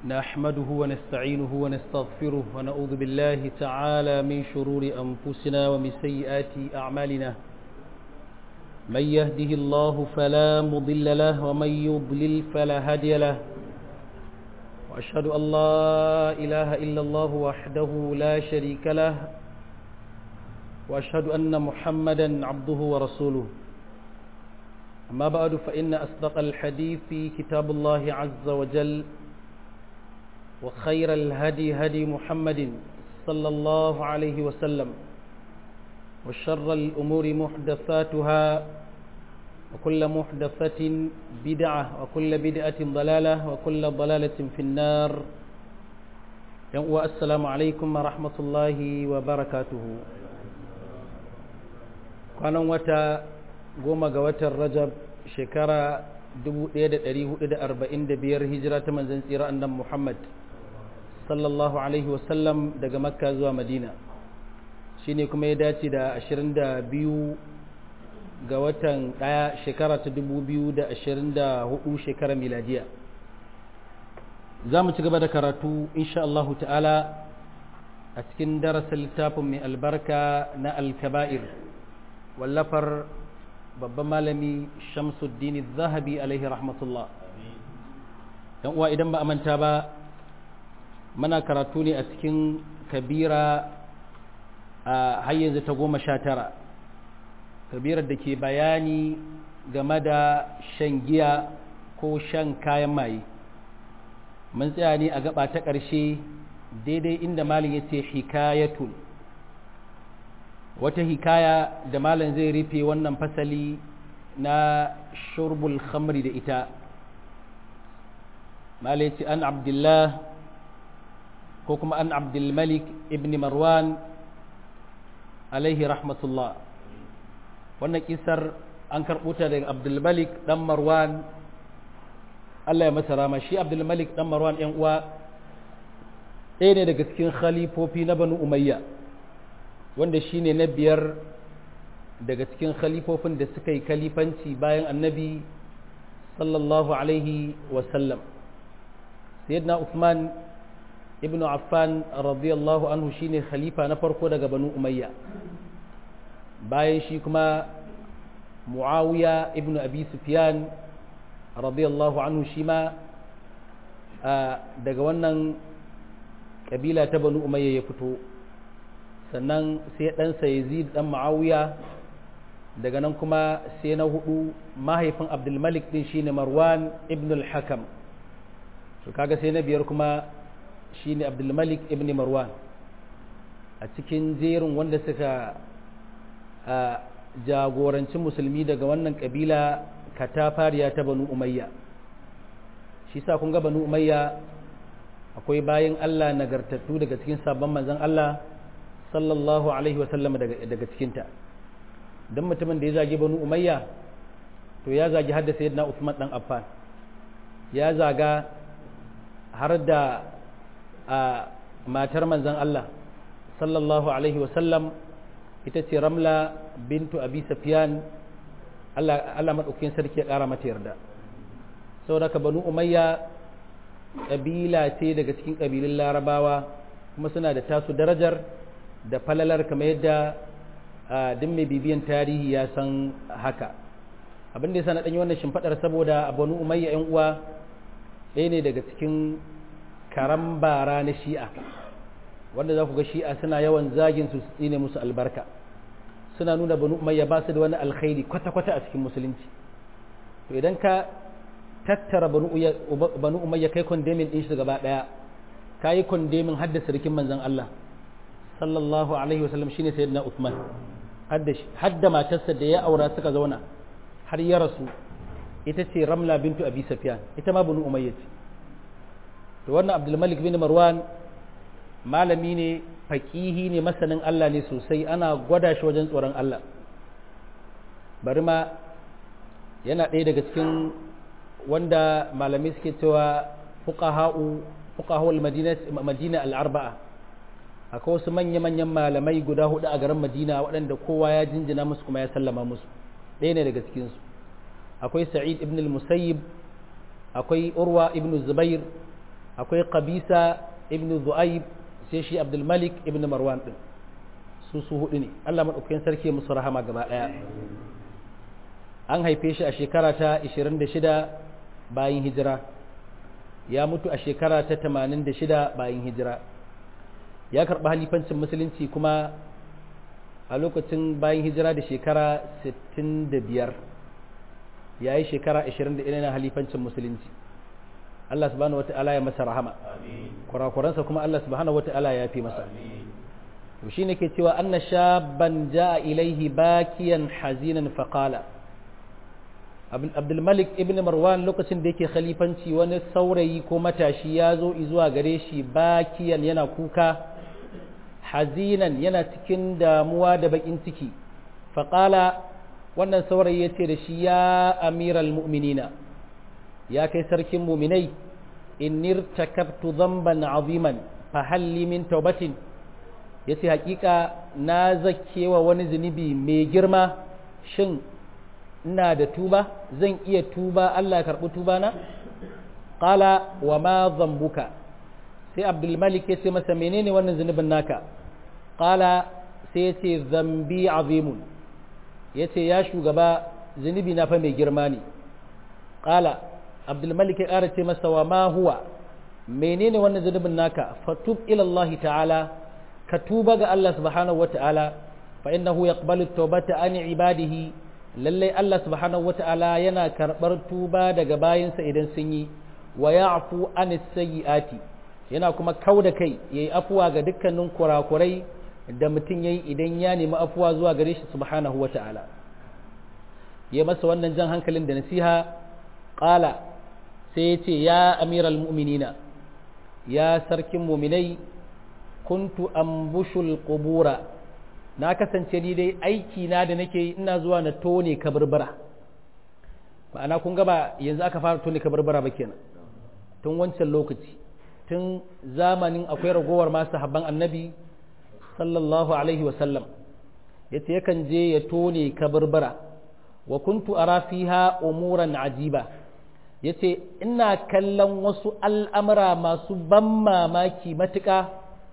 نحمده ونستعينه ونستغفره ونعوذ بالله تعالى من شرور أنفسنا ومن سيئات أعمالنا من يهده الله فلا مضل له ومن يضلل فلا هادي له وأشهد أن لا إله إلا الله وحده لا شريك له وأشهد أن محمدا عبده ورسوله أما بعد فإن أصدق الحديث في كتاب الله عز وجل وخير الهدي هدي محمد صلى الله عليه وسلم وشر الأمور محدثاتها وكل محدثة بدعة وكل بدعة ضلالة وكل ضلالة في النار والسلام عليكم ورحمة الله وبركاته كان وتا goma ga watan rajab shekara 1445 hijira ta manzan tsira annan muhammad sallallahu alaihi wasallam daga makka zuwa madina shine kuma ya dace da 22 ga watan daya shekara ta 2024 shekara miladiya za mu ci gaba da karatu insha Allah ta'ala a cikin darasin littafin mai albarka na alkaba'ir wallafar babban malami shamsuddin zahabi alaihi rahmatullah yan uwa idan ba a manta ba mana karatu ne a cikin kabira a har yanzu ta goma sha tara kabirar da ke bayani game da shan giya ko shan kayan maye mun tsaya ne a gaba ta ƙarshe daidai inda malin ya ce hikayatul wata hikaya da malam zai rufe wannan fasali na shurbul khamri da ita malam ce an abdullah ko kuma an abdulmalik ibn marwan alaihi rahmatullah wannan kisar an karɓo ta daga abdulmalik ɗan marwan Allah ya masa rama shi abdulmalik ɗan marwan ‘yan uwa ɗaya ne daga cikin khalifofi na banu umayya wanda shi ne na biyar daga cikin khalifofin da suka yi kalifanci bayan annabi sallallahu alaihi wasallam sayyidina Uthman ibn Affan radiyallahu anhu shine khalifa na farko daga banu umayya bayan shi kuma muawiya ibn abi sufyan radiyallahu anhu shi ma daga wannan kabila ta banu umayya ya fito sannan sai ɗansa yazid ɗan ma'awiya daga nan kuma sai na hudu mahaifin abdulmalik ɗin shine marwan ibn al-hakam to kaga sai na biyar kuma shine abdulmalik ibn marwan a cikin jerin wanda suka jagoranci musulmi daga wannan kabila katafariya ta banu umayya shi sa kun ga banu umayya akwai bayan allah nagartattu daga cikin sabon manzon allah sallallahu alaihi wasallam daga cikinta don mutumin da ya zagi banu umayya to ya zagi har da sayyidina Uthman dan Affan ya zaga har da a matar manzon Allah sallallahu alaihi wasallam ita ce Ramla bintu Abi Sufyan Allah Allah madaukakin sarki ya kara mata yarda saboda ka banu umayya kabila ce daga cikin kabilun larabawa kuma suna da tasu darajar da falalar kamar yadda duk mai bibiyan tarihi ya san haka abin da ya sa na ɗanyi wannan shimfaɗar saboda banu umayya yan uwa ɗaya ne daga cikin karan bara na shi'a wanda za ku ga shi'a suna yawan zagin su tsine musu albarka suna nuna banu umayya ba su da wani alkhairi kwata-kwata a cikin musulunci to idan ka tattara banu umayya kai kondemin ɗin shi gaba ɗaya ka yi kondemin haddasa rikin manzan Allah sallallahu alaihi wasallam shine sayyidina Uthman hadda hadda matarsa da ya aura suka zauna har ya rasu ita ce Ramla bintu Abi Sufyan ita ma banu Umayya ce to wannan Abdul Malik bin Marwan malami ne faqihi ne masanin Allah ne sosai ana gwada shi wajen tsoron Allah bari ma yana ɗaya daga cikin wanda malami suke cewa fuqaha'u fuqaha'ul madina madina al-arba'a akwai wasu manya-manyan malamai guda hudu a garin madina waɗanda kowa ya jinjina musu kuma ya sallama musu ɗaya ne daga cikinsu akwai sa'id ibn al-musayyib akwai urwa ibn zubair akwai qabisa ibn zu'aib sai shi abdul malik ibn marwan din su su hudu ne Allah madaukakin sarki musu rahama gaba daya an haife shi a shekara ta 26 bayan hijira ya mutu a shekara ta 86 bayan hijira ya karɓi halifancin musulunci kuma a lokacin bayan hijira da shekara 65 ya yi shekara 21 na halifancin musulunci Allah subhanahu wata'ala ya masa rahama kurakuransa kuma Allah subhanahu wata'ala ya fi masa to shi ne ke cewa anna shaban ja'a ilaihi bakiyan hazinan faqala abdulmalik ibn marwan lokacin da yake khalifanci wani saurayi ko matashi ya zo zuwa gare shi bakiyan yana kuka hazinan yana cikin damuwa da bakin ciki faƙala wannan saurayi ya ce da shi ya amiral mu'minina ya kai sarkin muminai innir takabtu zamban aziman fahalli min taubatin ya ce hakika na zakewa wani zunubi mai girma shin ina da tuba zan iya tuba Allah ya karɓi tuba na qala wa ma zambuka sai abdulmalik ya ce masa menene wannan zunubin naka qala sai ya ce zambi azimun ya ce ya shugaba zunubi na fa mai girma ne qala abdulmalik ya ƙara ce masa wa ma huwa menene wannan zunubin naka fatub ila Allah ta'ala ka tuba ga Allah subhanahu wa ta'ala fa innahu yaqbalu at-taubata an ibadihi lallai Allah subhanahu wata'ala yana karɓar tuba daga bayansa idan sun yi wa ya'fu anis sayyi'ati yana kuma kau da kai yayi afuwa ga dukkanin kurakurai da mutum yayi idan ya nemi afuwa zuwa gare shi subhanahu wata'ala ya masa wannan jan hankalin da nasiha qala sai ya ce ya amiral mu'minina ya sarkin mu'minai kuntu ambushul qubura na kasance ni dai aiki na da nake yi ina zuwa na tone kabarbara ma'ana kun gaba yanzu aka fara tone kabarbara ba kenan tun wancan lokaci tun zamanin akwai ragowar masu habban annabi sallallahu alaihi wasallam ya ce yakan je ya tone kabarbara wa kuntu ara fiha umuran ajiba ya ce ina kallon wasu al'amura masu ban mamaki matuƙa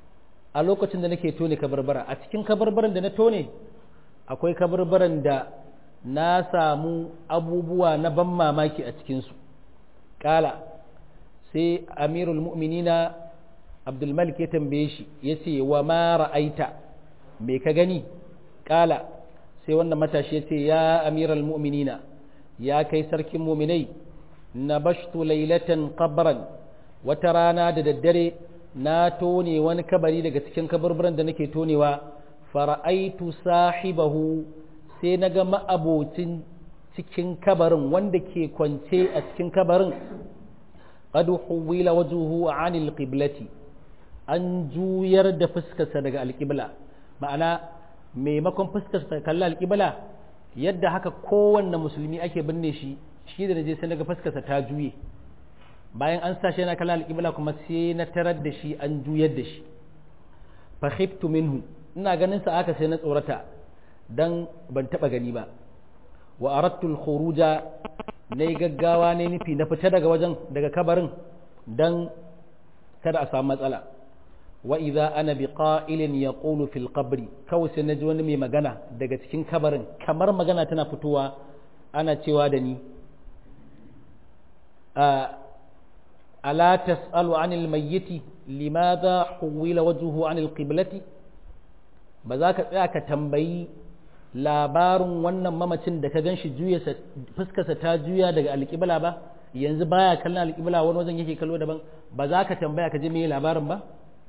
a lokacin da nake tone kabarbara a cikin kabarbaran da na tone akwai kabarbaran da na samu abubuwa na ban mamaki a cikinsu ƙala sai amirul mu'minina abdulmalik ya tambaye shi ya ce wa ma ra'aita me ka gani ƙala sai wannan matashi ya ce ya amiral mu'minina ya kai sarkin muminai na bashtu lailatan qabran wata rana da daddare na tone wani kabari daga cikin kaburburan da nake tonewa fara'aitu sahibahu sai na ga ma'abocin cikin kabarin wanda ke kwance a cikin kabarin qad huwila wajhuhu anil qiblati an juyar da fuskarsa daga alqibla ma'ana maimakon fuskarsa kalla alqibla yadda haka kowanne musulmi ake binne shi shi da naje sai naga fuskarsa ta juye bayan an sashi yana kallon alƙibla kuma sai na tarar da shi an juyar da shi fa khiftu minhu ina ganin sa aka sai na tsorata dan ban taba gani ba wa aradtu al-khuruja nayi gaggawa ne nufi na fita daga wajen daga kabarin dan kada a samu matsala wa idza ana bi qa'ilin yaqulu fil qabri kawai sai naji wani mai magana daga cikin kabarin kamar magana tana fitowa ana cewa da ni ألا تسأل عن الميت لماذا حول وجهه عن القبلة بذاك ذاك تنبي labarin wannan mamacin da ka ganshi juya fuskarsa ta juya daga alƙibla ba yanzu baya kallon alƙibla wani wajen yake kallo daban ba za ka tambaya ka ji me labarin ba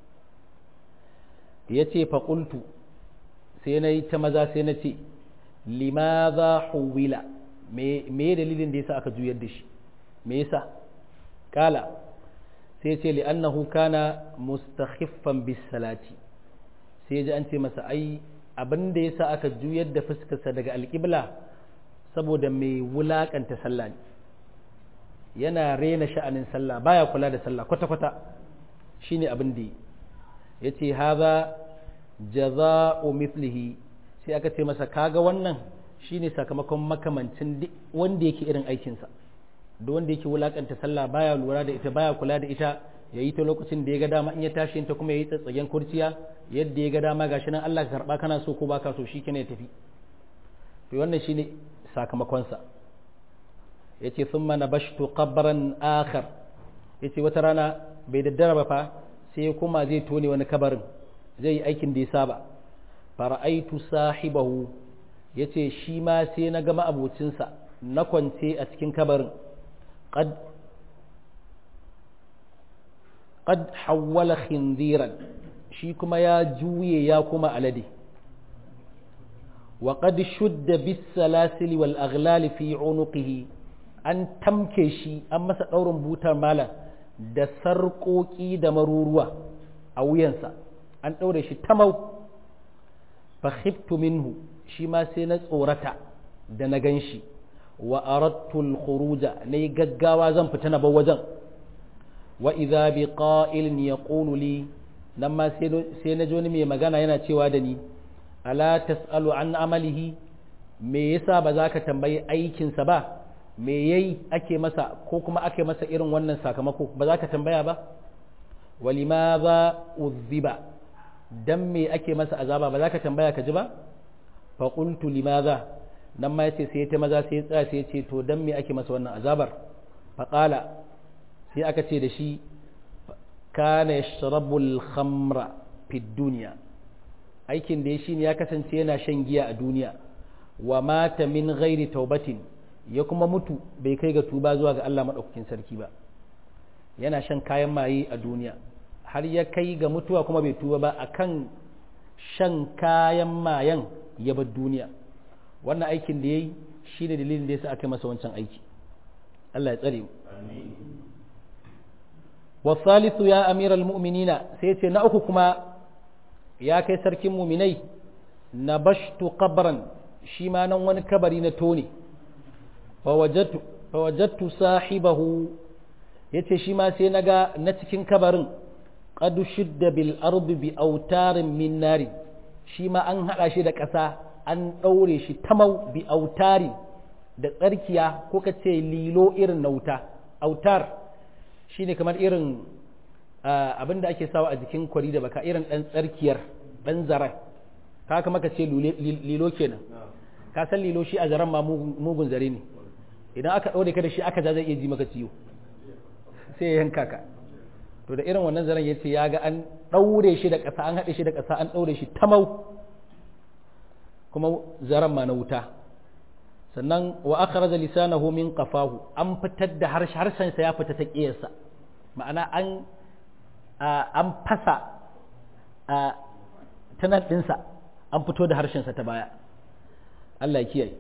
ya ce faƙultu sai na yi ta maza sai na ce limaza huwila me dalilin da yasa aka juyar da shi me yasa kala sai ce li'annahu kana mustakhiffan bis salati sai ji an ce masa ai abin da yasa aka juyar da fuskarsa daga alƙibla saboda mai wulakanta sallah ne yana rena sha'anin sallah baya kula da sallah kwata-kwata shine abin da ya ce haza jaza'u mithlihi sai aka ce masa kaga wannan shine sakamakon makamancin wanda yake irin aikinsa da wanda yake wulakanta sallah baya lura da ita baya kula da ita ya yi ta lokacin da ya ga dama in ya tashi ta kuma ya yi tsatsagen kurciya yadda ya ga dama gashi nan Allah ka karba kana so ko baka so shi ya tafi to wannan shine sakamakonsa yace thumma nabashtu qabran akhar yace wata rana bai daddara ba fa sai ya kuma zai tone wani kabarin zai yi aikin da ya saba fara'aitu sahibahu yace shi ma sai na ga ma'abocinsa na kwance a cikin kabarin qad qad hawwala khindiran shi kuma ya juye ya kuma alade wa qad shudda bis salasili wal aghlal fi unuqihi an tamke shi an masa daurin butar mala da sarƙoƙi da maruruwa a wuyansa an ɗaure shi tamau fa khiftu minhu shi ma sai na tsorata da na gan shi wa aradtul khuruja na yi gaggawa zan fita na bar wajen wa idza bi qa'ilin yaqulu li nan ma sai na ji wani mai magana yana cewa da ni ala tas'alu an amalihi me yasa ba za ka tambayi aikinsa ba me yayi ake masa ko kuma ake masa irin wannan sakamako ba za ka tambaya ba walimaza uzziba dan me ake masa azaba ba za ka tambaya ka ji ba fa qultu limaza nan ma yace sai ta maza sai ya tsaya sai ya ce to dan me ake masa wannan azabar fa qala sai aka ce da shi kana yashrabu al-khamra fi dunya aikin da ya shine ya kasance yana shan giya a duniya wa mata min ghairi taubatin ya kuma mutu bai kai ga tuba zuwa ga Allah madaukakin sarki ba yana shan kayan maye a duniya har ya kai ga mutuwa kuma bai tuba ba akan shan kayan mayan ya bar duniya wannan aikin da yayi shine dalilin da yasa aka masa wancan aiki Allah ya tsare mu wa thalithu ya amiral mu'minina sai ce na uku kuma ya kai sarkin muminai na bashtu qabran shi ma nan wani kabari na tone fawajattu sahibahu ya ce shi ma sai na ga na cikin kabarin ƙadu shidda bil ardu bi autarin min nari shi ma an haɗa shi da ƙasa an ɗaure shi tamau bi autari da tsarkiya ko ka ce lilo irin na wuta autar shi ne kamar irin abin da ake sawa a jikin kwari da baka irin ɗan tsarkiyar ɗan zaren ka kama ka ce lilo kenan ka san lilo shi a zaren ma mugun zare ne idan aka ɗaure ka da shi aka ja zai iya ji maka ciwo sai ya yanka ka to da irin wannan zaren ya ce ya ga an ɗaure shi da ƙasa an haɗe shi da ƙasa an ɗaure shi tamau kuma zaren ma na wuta sannan wa akhraja lisanahu min qafahu an fitar da harshen sa ya fita ta ƙiyarsa ma'ana an an fasa a tanan ɗinsa an fito da harshensa ta baya Allah ya kiyaye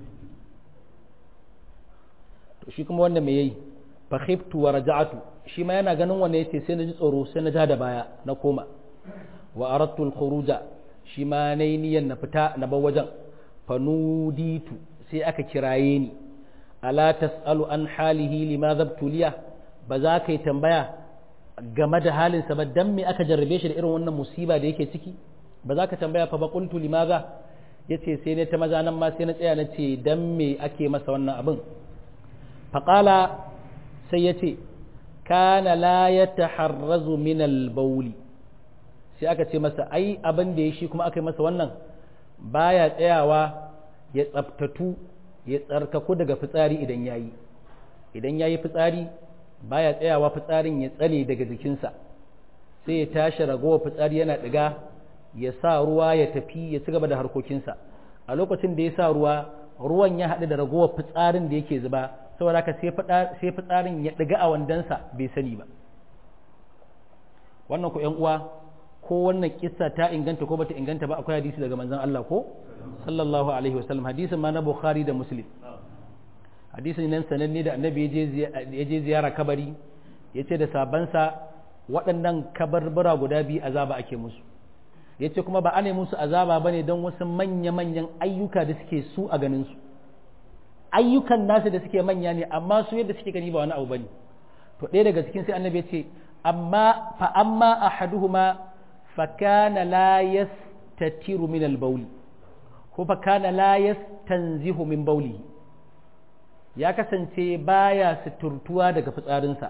to shi kuma wanda me yayi fa khiftu wa raja'tu shi ma yana ganin wanda yace sai na ji tsoro sai na ja da baya na koma wa aradtu al-khuruja shi ma nayi niyyar na fita na bar wajen fa nuditu sai aka kiraye ni ala tasalu an halihi limadha tuliya ba za ka yi tambaya game da halinsa ba dan me aka jarrabe shi da irin wannan musiba da yake ciki ba za ka tambaya fa baqultu limaza yace sai ne ta maza nan ma sai na tsaya na ce dan me ake masa wannan abin faqala sai yace kana la yataharrazu min al-bawl sai aka ce masa ai abin da ya shi kuma aka yi masa wannan baya tsayawa ya tsaftatu ya tsarkaku daga fitsari idan yayi idan yayi fitsari baya tsayawa fitsarin ya tsale daga jikinsa sai ya tashi ragowar fitsari yana ɗiga ya sa ruwa ya tafi ya ci gaba da harkokinsa a lokacin da ya sa ruwa ruwan ya haɗu da ragowar fitsarin da yake zuba saboda haka sai fitsarin ya ɗiga a wandansa bai sani ba wannan ku ƴan uwa ko wannan kissa ta inganta ko bata inganta ba akwai hadisi daga manzon Allah ko sallallahu alaihi wasallam hadisin ma na Bukhari da Muslim hadisin nan sananne da annabi ya je ziyara kabari ya ce da sabansa waɗannan kabarbura guda biyu azaba ake musu ya ce kuma ba a ne musu azaba ba ne don wasu manya-manyan ayyuka da suke su a ganinsu ayyukan nasu da suke manya ne amma su yadda suke gani ba wani abu ba ne to ɗaya daga cikin sai annabi ya ce amma fa amma ahaduhuma fa kana la yastatiru min al-bawli ko fa kana la yastanzihu min bawlihi ya kasance baya suturtuwa daga fitsarinsa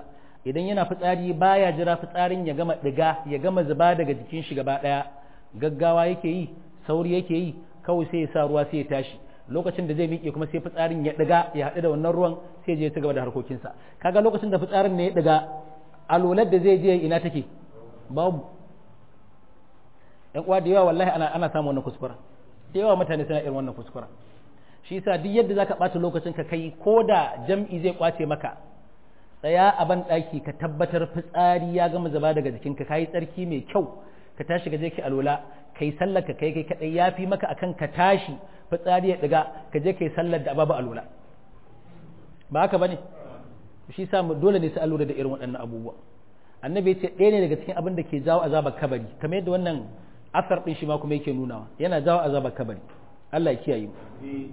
idan yana fitsari baya jira fitsarin ya gama diga ya gama zuba daga jikin shi gaba daya gaggawa yake yi sauri yake yi kawai sai ya sa ruwa sai ya tashi lokacin da zai miƙe kuma sai fitsarin ya diga ya haɗu da wannan ruwan sai je ya ci gaba da harkokinsa kaga lokacin da fitsarin ne ya diga alolar da zai je ina take babu yan uwa da yawa wallahi ana ana samun wannan kuskura da yawa mutane suna irin wannan kuskura shi yasa duk yadda zaka ɓata lokacin ka kai ko da jam'i zai kwace maka tsaya a ban ɗaki ka tabbatar fitsari ya gama zaba daga jikinka ka yi tsarki mai kyau ka tashi ka je ki alola kai sallar ka kai kai kadai ya fi maka akan ka tashi fitsari ya ɗiga ka je kai sallar da babu alola ba haka bane shi sa dole ne sai lura da irin waɗannan abubuwa annabi ya ce ɗaya ne daga cikin abin da ke jawo azabar kabari kamar yadda wannan asar ɗin shi ma kuma yake nunawa yana jawo azabar kabari Allah ya kiyaye mu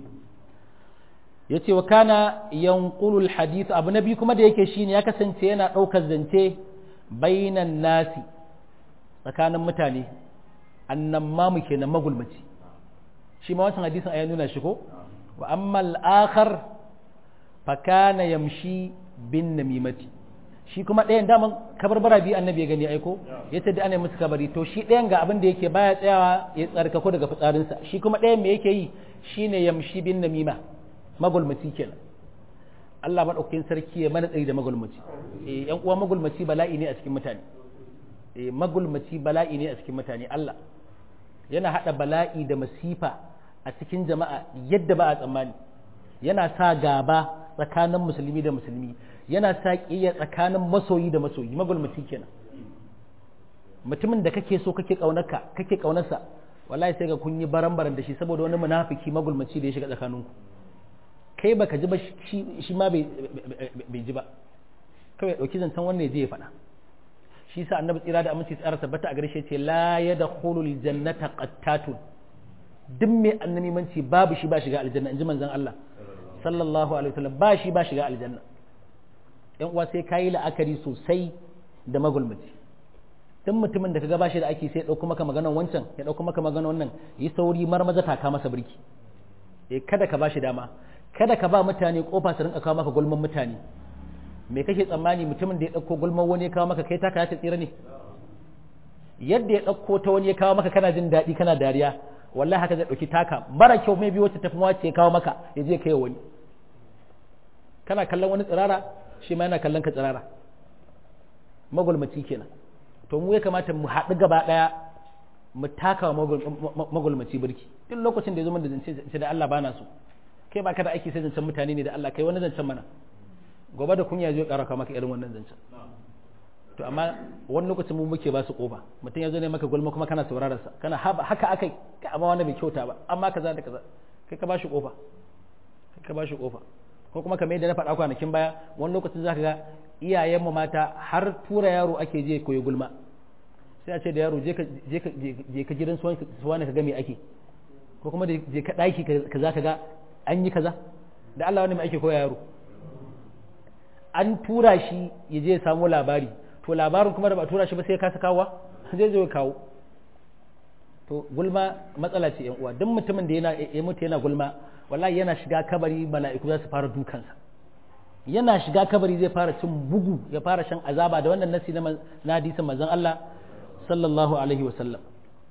yace wa kana yanqulul hadith abu nabi kuma da yake shine ya kasance yana daukar zance bainan nasi tsakanin mutane annan ma muke nan magulmaci shi ma wancan hadisin ayi nuna shi ko wa amma al-akhar fa kana yamshi bin namimati shi kuma ɗayan daman kabarbara biyu annabi ya gani aiko ya ce da ana musu kabari to shi ɗayan ga abin da yake baya tsayawa ya tsarkako daga fitsarinsa shi kuma ɗayan me yake yi shine yamshi bin namima magulmaci kenan Allah maɗaukakin sarki ya mana tsari da magulmaci eh yan uwa magulmaci bala'i ne a cikin mutane eh magulmaci bala'i ne a cikin mutane Allah yana hada bala'i da masifa a cikin jama'a yadda ba a tsammani yana sa gaba tsakanin musulmi da musulmi yana sa ƙiyya tsakanin masoyi da masoyi magulmaci kenan mutumin da kake so kake kaunarka kake kaunarsa wallahi sai ga kun yi baran-baran da shi saboda wani munafiki magulmaci da ya shiga tsakaninku kai baka ji ba shi ma bai ji ba kawai dauki zancen wannan ya je ya faɗa shi sa annabi tsira da aminci tsara tabbata a gare shi ce la yadkhulul jannata qattatun duk mai annabimanci babu shi ba shiga aljanna inji manzon Allah sallallahu alaihi wasallam ba shi ba shiga aljanna yan uwa sai kayi la'akari sosai da magulmaci duk mutumin da kaga ba shi da ake sai dauko maka maganar wancan ya dauko maka maganar wannan yi sauri marmaza taka masa birki eh kada ka ba shi dama kada ka ba mutane kofa su rinka kawo maka gulman mutane me kake tsammani mutumin da ya dauko gulman wani ya kawo maka kai taka ya ta tsira ne yadda ya dauko ta wani ya kawo maka kana jin daɗi kana dariya wallahi haka zai dauki taka mara kyau mai biyo ta tafi wace ya kawo maka ya je kai wani kana kallon wani tsirara shi ma yana kallon ka tsirara magulmaci kenan to mu ya kamata mu haɗu gaba ɗaya mu taka wa magulmaci birki duk lokacin da ya zo da zance da Allah bana so kai ba ka da aiki sai zancen mutane ne da Allah kai wani zancen mana gobe da kunya zai ƙara maka irin wannan zancen to amma wani lokacin mu muke ba su kofa mutum ya zo ne maka gulma kuma kana sauraron sa kana haka akai ka amma wani bai kyauta ba amma kaza da kaza kai ka ba shi kofa kai ka ba shi kofa ko kuma kamar yadda na faɗa kwanakin baya wani lokacin zaka ga iyayen mu mata har tura yaro ake je koyi gulma sai a ce da yaro je ka je ka gidan suwani ka ga me ake ko kuma je ka ɗaki kaza ka ga an yi kaza da Allah wani mai ake koya yaro an tura shi ya je ya samu labari to labarin kuma da ba tura shi ba sai ya kasa kawo zai zo ya kawo to gulma matsala ce yan uwa duk mutumin da yana ya mutu yana gulma wallahi yana shiga kabari mala'iku za su fara dukansa yana shiga kabari zai fara cin bugu ya fara shan azaba da wannan nasi na hadisin manzon Allah sallallahu alaihi wa sallam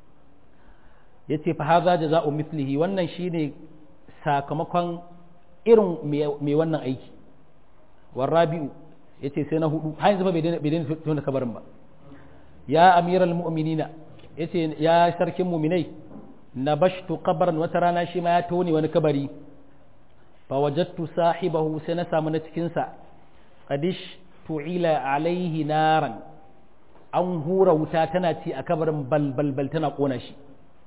yace fa hadha jaza'u mithlihi wannan shine sakamakon irin mai wannan aiki warrabi'u ya ce sai na hudu har yanzu ba bai daina tona kabarin ba ya amiral mu'minina ya ce ya sarkin muminai na bashtu kabarin wata rana shi ma ya tone wani kabari fa wajattu sahibahu sai na samu na cikinsa qadish tu'ila alaihi naran an hura wuta tana ci a kabarin balbalbal tana kona shi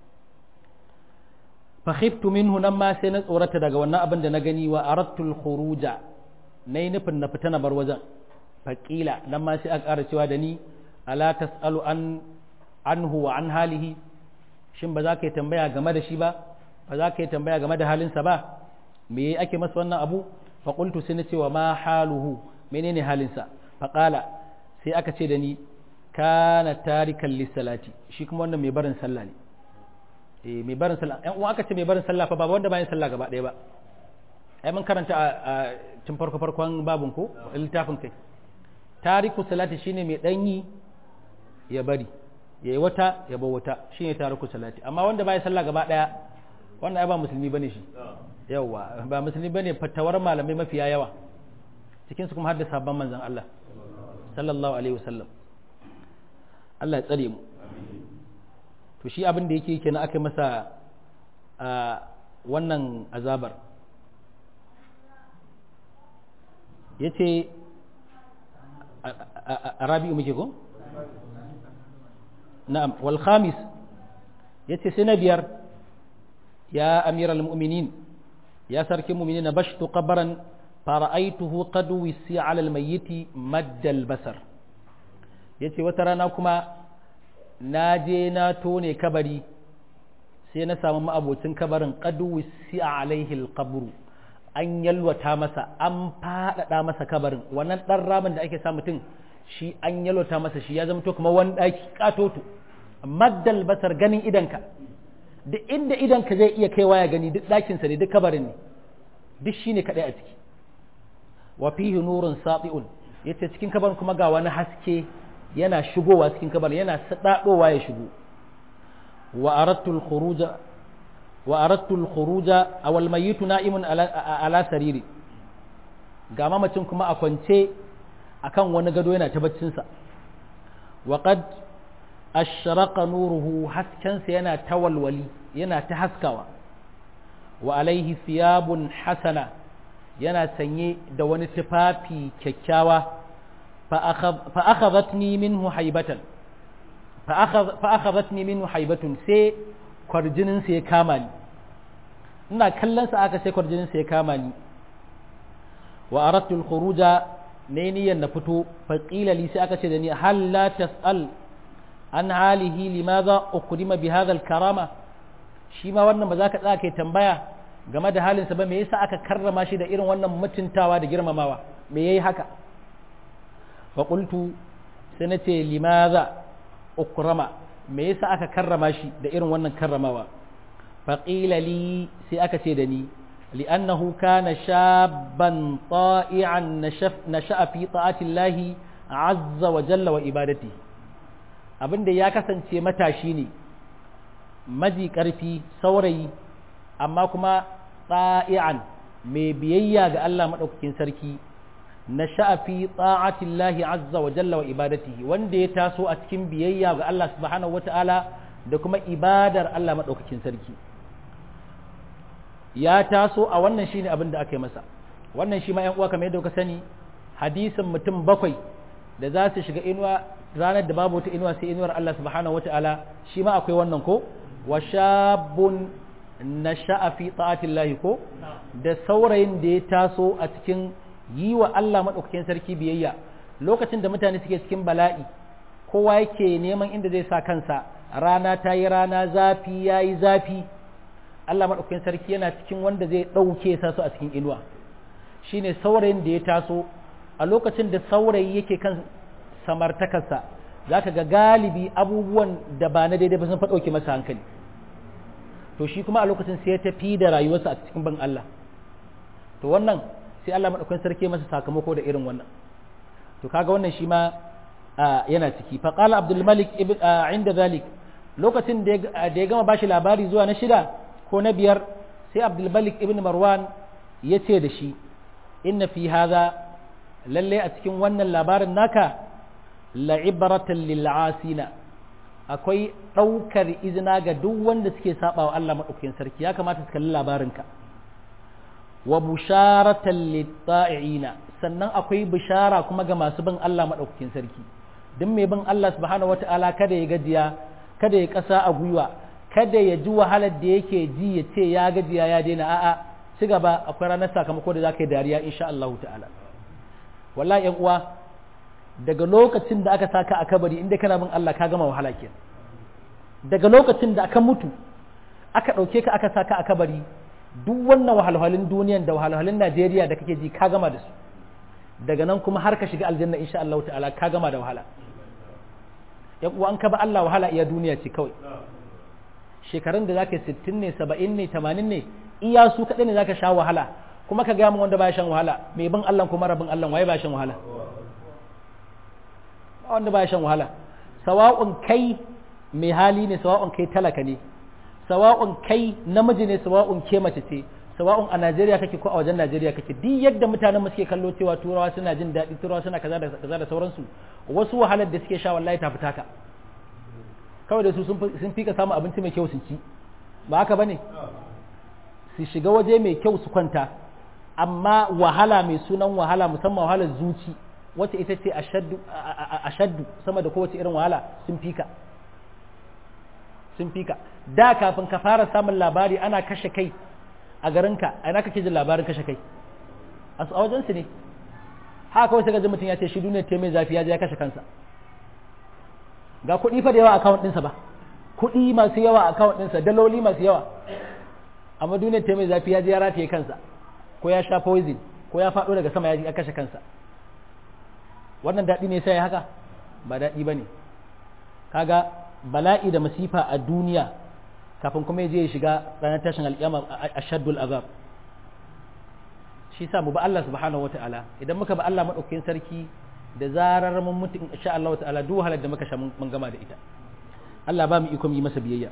fa khiftu minhu nan ma sai na tsorata daga wannan abin da na gani wa aradtu al-khuruja nayi nufin na fita na bar wajen faƙila nan ma sai aka ƙara cewa da ni ala tas'alu an anhu wa an halihi shin ba za ka yi tambaya game da shi ba ba za ka yi tambaya game da halinsa ba me ake masa wannan abu fa qultu sai na cewa ma haluhu menene halinsa fa qala sai aka ce da ni kana tarikan lissalati shi kuma wannan mai barin sallah ne eh mai barin sallah ɗan uwa aka ce mai barin sallah fa ba wanda bayan sallah gaba ɗaya ba ai mun karanta a tun farko farkon babun ko littafin kai tariku salati shine mai danyi ya bari yayi wata ya bar wata shine tariku salati amma wanda bai sallah gaba daya wanda ai ba musulmi bane shi yawa ba musulmi bane fatawar malamai mafiya yawa cikin su kuma har da sabon manzon Allah sallallahu alaihi wasallam Allah ya tsare mu to shi abin da yake kenan aka masa a wannan azabar yace a rabi'u muke ko na'am wal khamis yace sai na biyar ya amiral mu'minin ya sarkin mu'minin bashtu qabran fara'aituhu qad wisi 'ala al-mayyit madda al-basar yace wata rana kuma na je na tone kabari sai na samu ma'abocin kabarin qad wisi 'alaihi al-qabru an yalwata masa an faɗaɗa masa kabarin wannan ɗan ramin da ake sa mutum shi an yalwata masa shi ya zama to kamar wani ɗaki katoto maddal basar ganin idanka duk inda idanka zai iya kaiwa ya gani duk ɗakinsa ne duk kabarin ne duk shi ne kaɗai a ciki wa fihi nurun sati'un yace cikin kabarin kuma ga wani haske yana shigowa cikin kabarin yana sadadowa ya shigo wa aradtul khuruja wa aradtu al-khuruja aw al-mayyit na'imun ala sariri ga mamacin kuma a kwance akan wani gado yana ta baccin sa wa qad ashraqa nuruhu hasken sa yana tawalwali yana ta haskawa wa alaihi thiyabun hasana yana sanye da wani tufafi kyakkyawa fa akhadhatni minhu haibatan fa akhadhatni minhu haibatun sai kwarjininsa ya kama ni ina kallonsa aka sai kwarjininsa ya kama ni wa aradtu al-khuruja ne niyyar na fito fa qila li sai aka ce da ni hal la tas'al an halihi limadha ukrima bi hadha al-karama shi ma wannan ba za ka tsaya kai tambaya game da halinsa ba me yasa aka karrama shi da irin wannan mutuntawa da girmamawa me yayi haka fa qultu sai na ce limadha ukrama me yasa aka karrama shi da irin wannan karramawa faƙila li sai aka ce da ni li'annahu kana shabban ta'i'an nasha'a fi ta'atillahi azza wa jalla wa ibadati abinda ya kasance matashi ne maji ƙarfi saurayi amma kuma ta'i'an mai biyayya ga Allah maɗaukakin sarki nasha'a fi ta'atillahi azza wa jalla wa ibadatihi wanda ya taso a cikin biyayya ga Allah subhanahu wata'ala da kuma ibadar Allah madaukakin sarki ya taso a wannan shine abin da aka yi masa wannan shi ma ƴan uwa kamar yadda kuka sani hadisin mutum bakwai da za su shiga inuwa ranar da babu wata inuwa sai inuwar Allah subhanahu wata'ala shi ma akwai wannan ko wa shabun nasha'a fi ta'atillahi ko da saurayin da ya taso a cikin yi wa Allah maɗaukakin sarki biyayya lokacin da mutane suke cikin bala'i kowa yake neman inda zai sa kansa rana ta yi rana zafi ya yi zafi Allah maɗaukakin sarki yana cikin wanda zai ɗauke sa su a cikin inuwa shine saurayin da ya taso a lokacin da saurayi yake kan samartakarsa za ka ga galibi abubuwan da ba na daidai ba sun ɗauke masa hankali to shi kuma a lokacin sai ya tafi da rayuwarsa a cikin ban Allah to wannan sai Allah maɗaukakin sarki masa sakamako da irin wannan to kaga wannan shi ma yana ciki fa qala abdul malik ibn inda zalik lokacin da ya gama bashi labari zuwa na shida ko na biyar sai abdul malik ibn marwan ya ce da shi inna fi hadha lalle a cikin wannan labarin naka la'ibratan lil asina akwai ɗaukar izina ga duk wanda suke saba wa Allah maɗaukakin sarki ya kamata su kalli labarinka wa busharatan litta'ina sannan akwai bishara kuma ga masu bin Allah madaukakin sarki duk mai bin Allah subhanahu wata'ala kada ya gajiya kada ya kasa a gwiwa kada ya ji wahalar da yake ji ya ce ya gajiya ya daina a'a ci gaba akwai ranar sakamako da zaka yi dariya insha Allah ta'ala wallahi yan uwa daga lokacin da aka saka a kabari inda kana bin Allah ka gama wahala kenan daga lokacin da aka mutu aka ɗauke ka aka saka a kabari duk wannan wahalhalun duniyan da wahalhalun Najeriya da kake ji ka gama da su daga nan kuma har ka shiga aljanna insha Allah ta'ala ka gama da wahala yan uwa an ka ba Allah wahala iya duniya ce kawai shekarun da zaka 60 ne 70 ne 80 ne iya su kadai ne zaka sha wahala kuma ka ga mu wanda baya shan wahala mai bin Allah kuma rabin Allah waye baya shan wahala wanda baya shan wahala sawa'un kai mai hali ne sawa'un kai talaka ne sawa'un kai namiji ne sawa'un ke mace ce sawa'un a Najeriya kake ko a wajen Najeriya kake duk yadda mutanen suke kallo cewa turawa suna jin daɗi turawa suna kaza da kaza da sauransu wasu wahalar da suke sha wallahi ta fita ka kawai da su sun fi ka samu abinci mai kyau sun ci ba haka bane su shiga waje mai kyau su kwanta amma wahala mai sunan wahala musamman wahalar zuci wacce ita ce ashaddu sama da kowace irin wahala sun fi ka sun fi ka da kafin ka fara samun labari ana kashe kai a garinka a ina kake jin labarin kashe kai a wajen su ne haka kawai sai ga mutum ya ce shi duniya ta mai zafi ya je ya kashe kansa ga kuɗi fa da yawa account ɗinsa ba kuɗi masu yawa account ɗinsa daloli masu yawa amma duniya ta mai zafi ya je ya rataye kansa ko ya sha poison ko ya faɗo daga sama ya kashe kansa wannan daɗi ne sai haka ba daɗi ba ne kaga bala'i da masifa a duniya kafin kuma je ya shiga ranar tashin alƙiyama a shaddul azab shi sa mu ba Allah subhanahu wata'ala idan muka ba Allah maɗaukakin sarki da zarar mun mutu insha Allah ta'ala duk wahalar da muka sha mun gama da ita Allah ba mu iko yi masa biyayya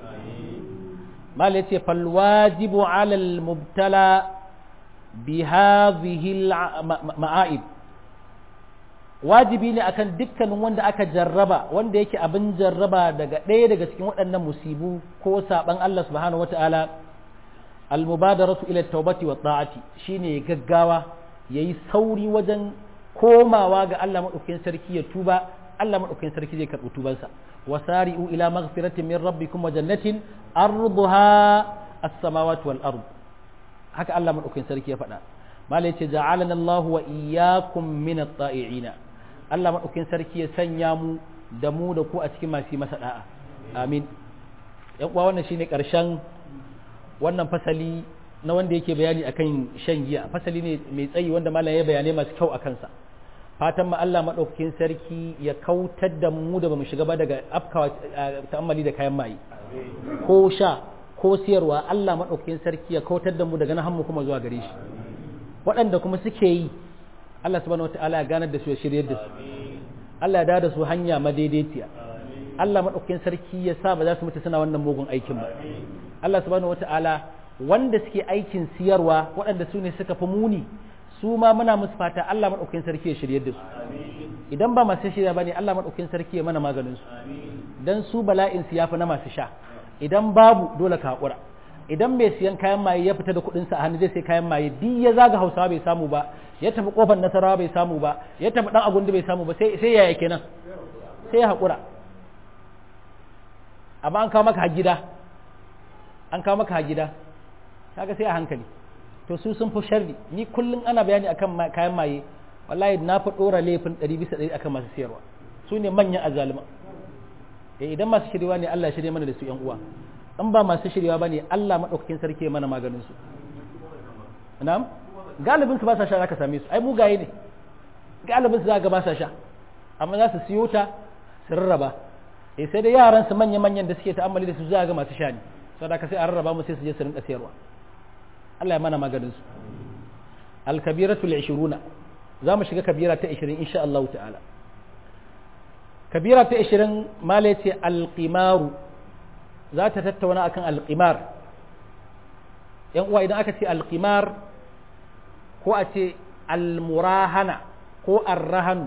mal yace fal wajibu ala al mubtala bi hadhihi al ma'aib wajibi ne akan dukkanin wanda aka jarraba wanda yake abin jarraba daga ɗaya daga cikin waɗannan musibu ko saban Allah subhanahu wata'ala almubadaratu ila tawbati wa ta'ati shine gaggawa yayi sauri wajen komawa ga Allah madaukakin sarki ya tuba Allah madaukakin sarki zai karɓi tubansa wasari'u ila maghfiratin min rabbikum wa jannatin arduha as-samawati wal ard haka Allah madaukakin sarki ya faɗa malai ce ja'alana Allah wa iyyakum min at-ta'i'ina Allah maɗaukin sarki ya sanya mu da mu da ku a cikin masu masa da'a amin yan uwa wannan shine ƙarshen wannan fasali na wanda yake bayani akan shan giya fasali ne mai tsayi wanda malam ya bayanai masu kyau a kansa fatan ma Allah maɗaukakin sarki ya kautar da mu da bamu shiga ba daga afkawa ta'ammali da kayan maye ko sha ko siyarwa Allah maɗaukakin sarki ya kautar da mu daga nan mu kuma zuwa gare shi waɗanda kuma suke yi Allah subhanahu wata'ala ya ganar da su ya shiryar da su Allah ya dawo da su hanya madaidaiciya Allah madaukakin sarki ya sa ba za su mutu suna wannan mugun aikin ba Allah subhanahu wata'ala wanda suke aikin siyarwa waɗanda su ne suka fi muni su ma muna musu fata Allah madaukakin sarki ya shiryar da su idan ba masu shirya bane Allah madaukakin sarki ya mana maganin su dan su bala'in su yafi na masu sha idan babu dole ka hakura idan mai siyan kayan maye ya fita da kuɗinsa a hannu zai sai kayan maye duk ya zaga hausawa bai samu ba ya tafi kofar nasarawa bai samu ba ya tafi dan agundi bai samu ba sai sai yaya kenan sai ya haƙura amma an kawo maka gida an kawo maka gida kaga sai a hankali to su sun fi sharri ni kullum ana bayani akan kayan maye wallahi na fi ɗora laifin ɗari bisa ɗari akan masu siyarwa su ne manyan azalima idan masu shirya ne Allah shirya mana da su yan uwa in ba masu shiryawa ba ne Allah maɗaukakin sarki ya mana maganin su na'am galibin su ba sa sha zaka same su ai mugaye ne galibin su zaka ba sa sha amma za su siyo ta su rarraba eh sai da yaran su manya manyan da suke ta'ammali da su za ga masu sha ne saboda ka sai a rarraba mu sai su je su rinka sayarwa Allah ya mana maganin su al-kabiratu al-20 za mu shiga kabira ta 20 insha Allah ta'ala kabira ta 20 mala ce al-qimaru za ta tattauna akan alƙimar yan uwa idan aka ce alƙimar ko a ce almurahana ko arrahanu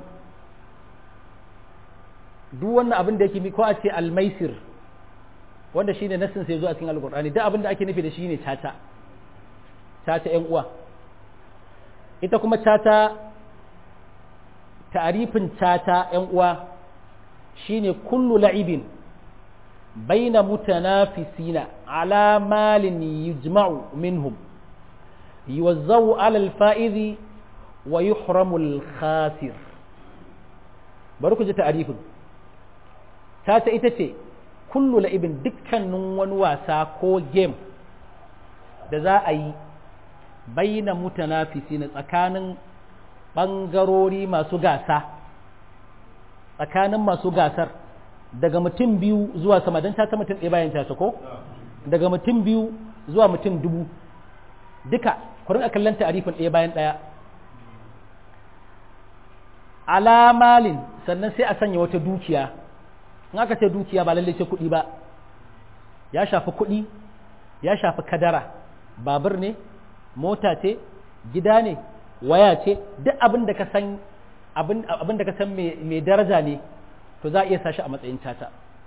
duk wannan abin da yake ko a ce almaisir wanda shine nassin sai zo a cikin alƙur'ani duk abin da ake nufi da shi ne tata tata yan uwa ita kuma tata ta'arifin tata yan uwa shine kullu la'ibin بين متنافسين على مال يجمع منهم يوزع على الفائز ويحرم الخاسر bari ji ta'arifin ta ta ita ce kullu la'ibin dukkanin wani wasa ko game da za a yi baina mutanafisi na tsakanin ɓangarori masu gasa tsakanin masu gasar daga mutum biyu zuwa sama don ta mutum ɗaya bayan ta ko daga mutum biyu zuwa mutum dubu duka ku rinka kallon ta'arifin ɗaya bayan ɗaya alamalin sannan sai a sanya wata dukiya in aka ce dukiya ba lallai ce kuɗi ba ya shafi kuɗi ya shafi kadara babur ne mota ce gida ne waya ce duk abin da ka san abin da ka san mai daraja ne to za a iya sa shi a matsayin tata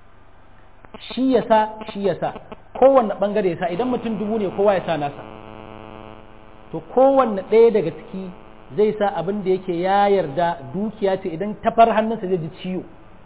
shi ya sa shi ya sa kowanne bangare ya sa idan mutum dubu ne kowa ya sa nasa to kowanne ɗaya daga ciki zai sa abin da yake ya yarda dukiya ce idan tafar hannunsa zai ji ciwo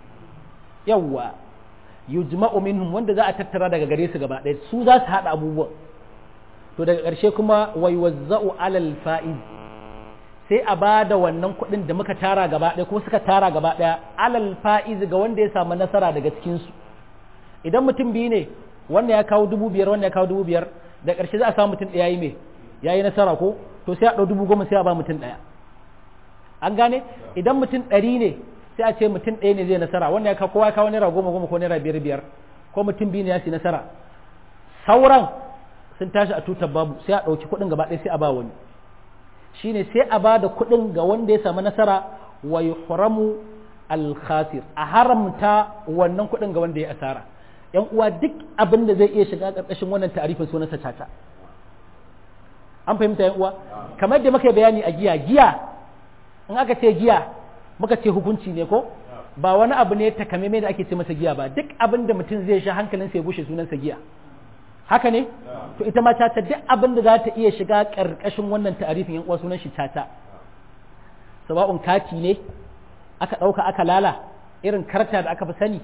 yawwa yujma'u minhum wanda za a tattara daga gare su gaba ɗaya su za su haɗa abubuwan to daga ƙarshe kuma wai wazza'u alal fa'iz sai a ba da wannan kuɗin da muka tara gaba ɗaya kuma suka tara gaba ɗaya alal fa'iz ga wanda ya samu nasara daga cikinsu idan mutum biyu ne wanda ya kawo dubu biyar wanda ya kawo dubu biyar da ƙarshe za a samu mutum ɗaya yi mai ya yi nasara ko to sai a ɗau dubu goma sai a ba mutum ɗaya an gane idan mutum ɗari ne sai a ce mutum ɗaya ne zai nasara wanda ya kawo kowa ya kawo naira goma goma ko naira biyar biyar ko mutum biyu ne ya ci nasara sauran sun tashi a tutar babu sai a ɗauki kuɗin gaba ɗaya sai a ba wani shine sai a ba da kuɗin ga wanda ya samu nasara wa yuhramu al-khasir a haramta wannan kuɗin ga wanda ya asara yan uwa duk abin da zai iya shiga ƙarƙashin wannan ta'arifin sunansa caca an fahimta yan uwa kamar da muka bayani a giya giya in aka ce giya muka ce hukunci ne ko ba wani abu ne takamaimai da ake ce masa giya ba duk abin da mutum zai sha hankalinsa ya bushe sunansa giya haka ne to ita ma caca duk abin da za ta iya shiga ƙarƙashin wannan ta'arifin yan uwa sunan shi caca sawa'un kati ne aka ɗauka aka lala irin karta da aka fi sani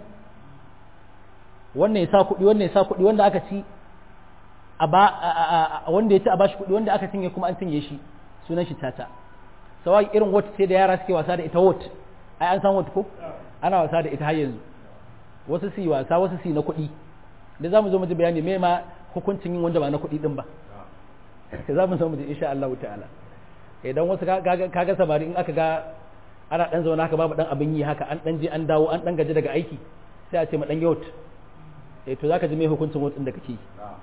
wannan ya sa kuɗi wannan ya sa kuɗi wanda aka ci a ba wanda ya ci a bashi kuɗi wanda aka cinye kuma an cinye shi sunan shi tata sawai irin wata ce da yara suke wasa da ita wot ai an san wot ko ana wasa da ita har yanzu wasu su yi wasa wasu su yi na kuɗi da za mu zo mu ji bayani me ma hukuncin yin wanda ba na kuɗi din ba za mu zo mu ji insha Allah ta'ala idan wasu kaga samari in aka ga ana dan zauna haka babu dan abin yi haka an dan je an dawo an dan gaji daga aiki sai a ce ma dan yaut eh to zaka ji me hukuncin wotsin da kake yi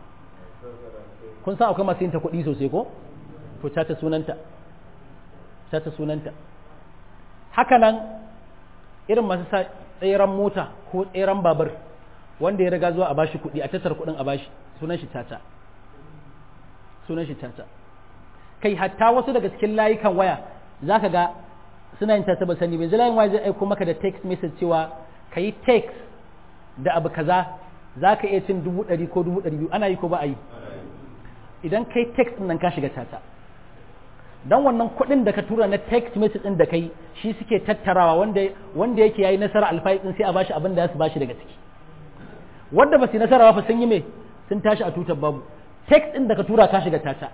kun san akwai masu yin ta kuɗi sosai ko to ta ta sunanta ta ta sunanta haka nan irin masu sa tseren mota ko tseren babur wanda ya riga zuwa a bashi kuɗi a tattara kuɗin a bashi sunan shi tata sunan shi tata kai hatta wasu daga cikin layukan waya zaka ga suna yin tata ba sani bai layin waya zai aiko maka da text message cewa ka yi text da abu kaza za ka iya cin dubu ɗari ko dubu ɗari biyu ana yi ko ba a yi idan kai text nan ka shiga tata dan wannan kuɗin da ka tura na text message ɗin da kai shi suke tattarawa wanda wanda yake yayi nasara alfai din sai a bashi abin da za su bashi daga ciki wanda ba su nasara ba fa sun yi me sun tashi a tutar babu text ɗin da ka tura ka shiga tata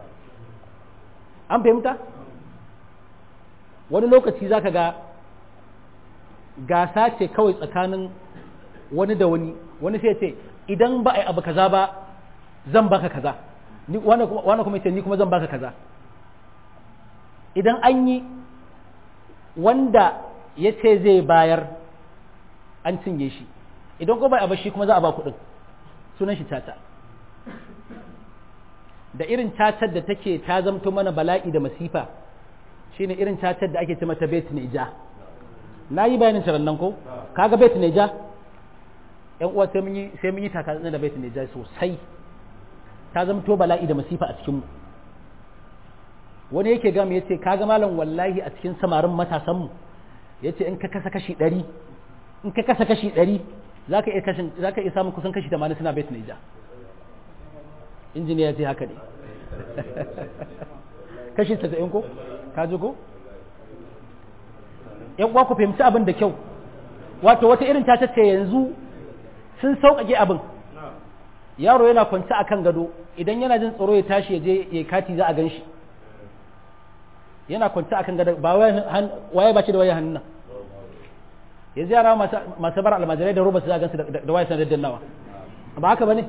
an fahimta wani lokaci zaka ga gasa ce kawai tsakanin wani da wani wani sai ce idan ba a yi abu kaza ba zan baka kaza wani kuma ce ni kuma zan baka kaza idan an yi wanda ya ce zai bayar an cinye shi idan ko bai a shi kuma za a ba kuɗin sunan shi tata da irin tatar da take ta zamto mana bala'i da masifa shine irin tatar da ake ce mata bet neja na yi bayanin nan ko kaga bet neja yan uwa sai mun yi sai mun yi taka da bet neja sosai ta zamto bala'i da masifa a cikinmu wani yake gama ya ce kaga malam wallahi a cikin samarin matasanmu ya ce in ka kasa kashi ɗari in ka kasa kashi ɗari za ka iya samun kusan kashi tamanin suna bet naija injiniya ce haka ne kashi tasa'in ko ka ji ko yan uwa ku fahimci abin da kyau wato wata irin ta ce yanzu sun sauƙaƙe abin yaro yana kwance a kan gado idan yana jin tsoro ya tashi ya je ya kati za a gan shi yana kwance a kan gado ba waye ba ce da waye hannun nan yanzu yara masu bar almajirai da roba su za a gansu da waye sanar dannawa ba haka ba ne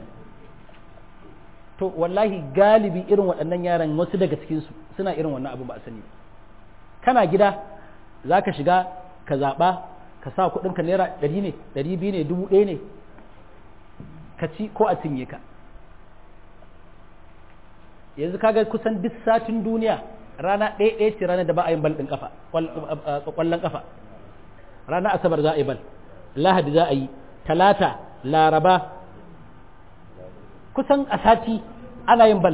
to wallahi galibi irin waɗannan yaran wasu daga cikinsu suna irin wannan abin ba a sani kana gida za ka shiga ka zaɓa ka sa kuɗinka naira ɗari ne ɗari biyu ne dubu ɗaya ne ka ci ko a cinye ka yanzu kaga kusan duk satin duniya rana ɗaya ɗaya ce ranar da ba a yin bal ɗin kafa ƙwallon kafa ranar asabar za a yi bal lahadi za a yi talata laraba kusan a sati ana yin bal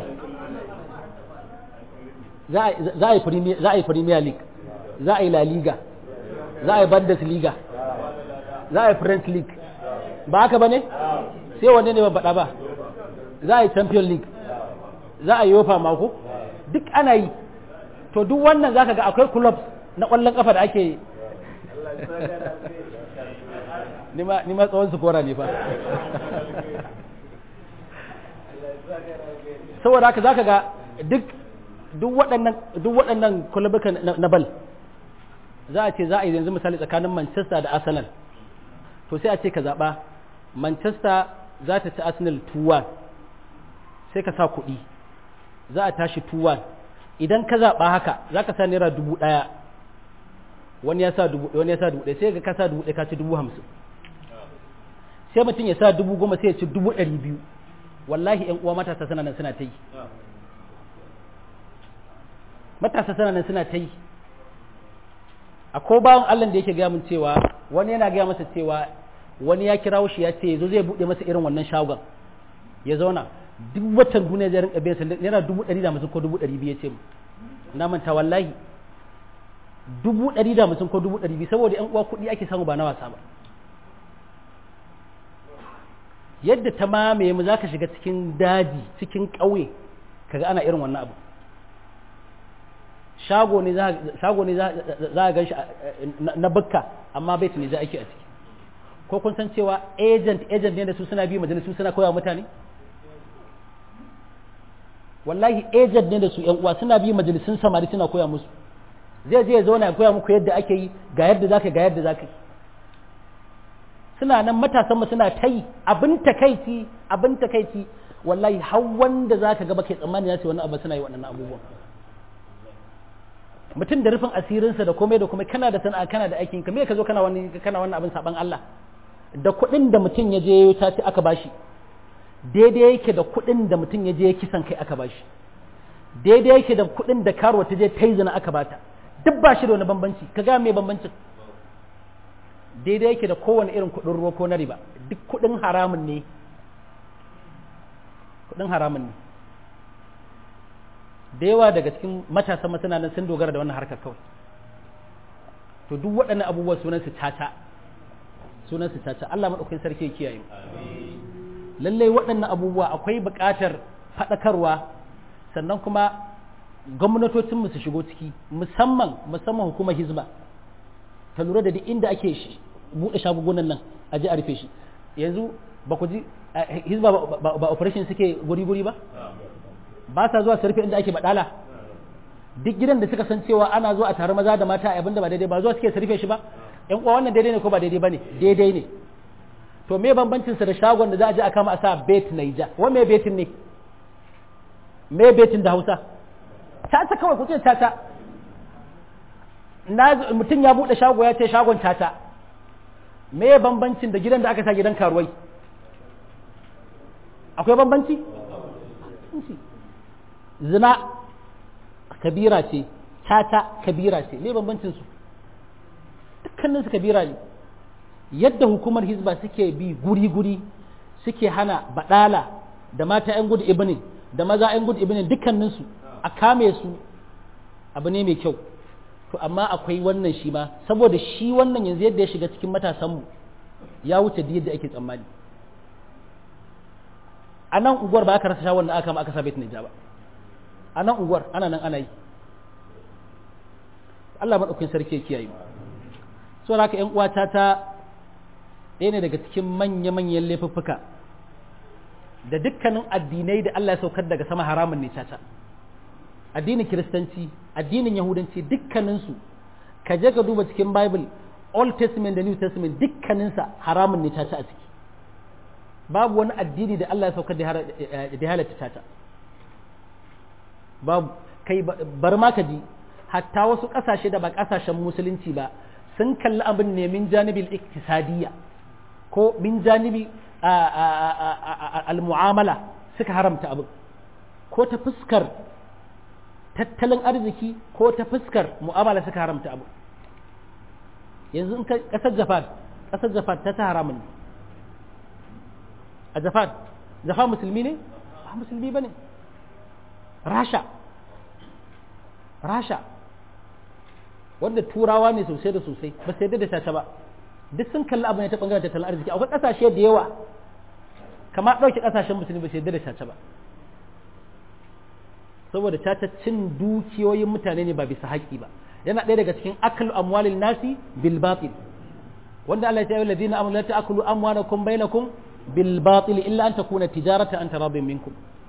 za a yi premier league za a yi la liga za a yi bundesliga za a yi french league ba haka ba ne sai wanne ne ba faɗa ba za a yi champion league za a yi yofa mako duk ana yi to duk wannan za ka ga akwai clubs na ƙwallon ƙafa da ake ni ma tsawon su kora ne fa saboda haka za ka ga duk duk waɗannan kulabuka na bal za a ce za a yi yanzu misali tsakanin manchester da arsenal to sai a ce ka zaɓa manchester za ta ci arsenal 2-1 sai ka sa kuɗi za a tashi 2-1 idan ka zaɓa haka za ka sa naira dubu ɗaya wani ya sa dubu wani ya sa dubu ɗaya sai ga ka sa dubu ɗaya ka ci dubu hamsin sai mutum ya sa dubu goma sai ya ci dubu ɗari biyu wallahi ƴan uwa matasa suna nan suna ta yi matasa suna nan suna ta yi a ko bawan Allah da yake gaya min cewa wani yana gaya masa cewa wani ya kirawo shi ya ce yazo zai buɗe masa irin wannan shagon ya zauna duk watan duniya zai rinka biyan sa naira dubu ɗari da hamsin ko dubu ɗari biyu ya ce na manta wallahi dubu ɗari da hamsin ko dubu ɗari biyu saboda ƴan uwa kuɗi ake samu ba na wasa ba yadda ta mamaye mu za ka shiga cikin daji cikin ƙauye kaga ana irin wannan abu shago ne za a gan shi na bukka amma bai ne za ake a ciki ko kun san cewa agent agent ne da su suna bi majalisu suna koya mutane wallahi agent ne da su yan uwa suna bi majalisun samari suna koya musu zai je ya zauna ya koya muku yadda ake yi ga yadda zaka ga yadda zaka yi suna nan matasan mu suna ta yi abin takaici abin takaici wallahi har wanda zaka ga baka tsammani ya ce wannan abu suna yi waɗannan abubuwan mutum da rufin asirinsa da komai da komai kana da sana'a kana da aikin ka me ka zo kana wani kana wannan abin saban Allah da kuɗin da mutum ya je ta ci aka bashi daidai yake da kuɗin da mutum ya je kisan kai aka bashi daidai yake da kuɗin da karuwa ta je ta yi zina aka bata duk ba shi da wani bambanci ka ga me bambancin daidai yake da kowane irin kuɗin ruwa ko na riba duk kuɗin haramun ne kuɗin haramun ne da yawa daga cikin matasan masana nan sun dogara da wannan harkar kawai to duk waɗannan abubuwa sunan su tata sunan su tata Allah madaukakin sarki ya kiyaye lallai waɗannan abubuwa akwai buƙatar faɗakarwa sannan kuma gwamnatocin mu su shigo ciki musamman musamman hukumar hizba ta lura da duk inda ake buɗe shagugunan nan a ji a rufe shi yanzu ba ku ji hizba ba operation suke guri-guri ba ba sa zuwa su rufe inda ake badala duk gidan da suka san cewa ana zuwa a tare maza da mata a abinda ba daidai ba zuwa suke su rufe shi ba yan uwa wannan daidai ne ko ba daidai ba ne daidai ne to me bambancin sa da shagon da za a je a kama a sa bet naija wa me betin ne me betin da Hausa tata kawai ku ce tata na mutum ya bude shago ya ce shagon tata me bambancin da gidan da aka sa gidan karuwai akwai bambanci zina kabira ce tata kabira ce ne bambancin su dukkanin su kabira ne yadda hukumar hizba suke bi guri-guri suke hana badala da mata 'yan gudu ibinin da maza 'yan gudu ibinin dukkanin su a kame su abu ne mai kyau to amma akwai wannan shi ma saboda shi wannan yanzu yadda ya shiga cikin matasanmu ya wuce da yadda ake tsammani a nan unguwar ba aka rasa shawar da aka kama aka sa bait ba a nan unguwar ana nan ana yi Allah maɗaukin sarki ya kiyaye so haka ƴan uwata ta ɗaya ne daga cikin manya-manyan laifuffuka da dukkanin addinai da Allah ya saukar daga sama haramun ne caca addinin kiristanci addinin yahudanci dukkaninsu ka je ka duba cikin bible old testament da new testament dukkaninsa haramun ne caca a ciki babu wani addini da Allah ya saukar da halatta caca babu kai bar ma ka ji hatta wasu ƙasashe da ba ƙasashen musulunci ba sun kalli abin ne min janibin iktisadiyya ko min janibi al-mu'amala suka haramta abin ko ta fuskar tattalin arziki ko ta fuskar mu'amala suka haramta abu yanzu in kasar japan kasar japan ta ta haramun ne a japan japan musulmi ne ba musulmi ba ne rasha rasha wanda turawa ne sosai da sosai ba sai da caca ba duk sun kalli abu ne ta bangaren tattalin arziki akwai kasashe da yawa kama ɗauke kasashen musulmi ba sai da caca ba saboda caca cin dukiyoyin mutane ne ba bisa haƙƙi ba yana ɗaya daga cikin akal amwalin nasi bil batil wanda Allah ya ce ladina amanu la ta'kulu amwalakum bainakum bil batil illa an takuna tijaratan an taradin minkum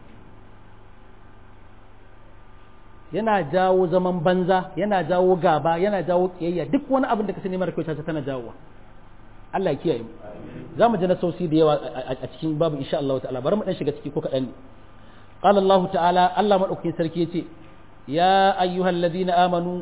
yana jawo zaman banza yana jawo gaba yana jawo kiyayya duk wani abin da ka sani mara kyau caca tana jawowa Allah ya kiyaye mu za mu ji na sausi da yawa a cikin babu insha Allah ta'ala bari mu dan shiga ciki ko kaɗan ne qala Allah ta'ala Allah madaukakin sarki yace ya ayyuhal ladina amanu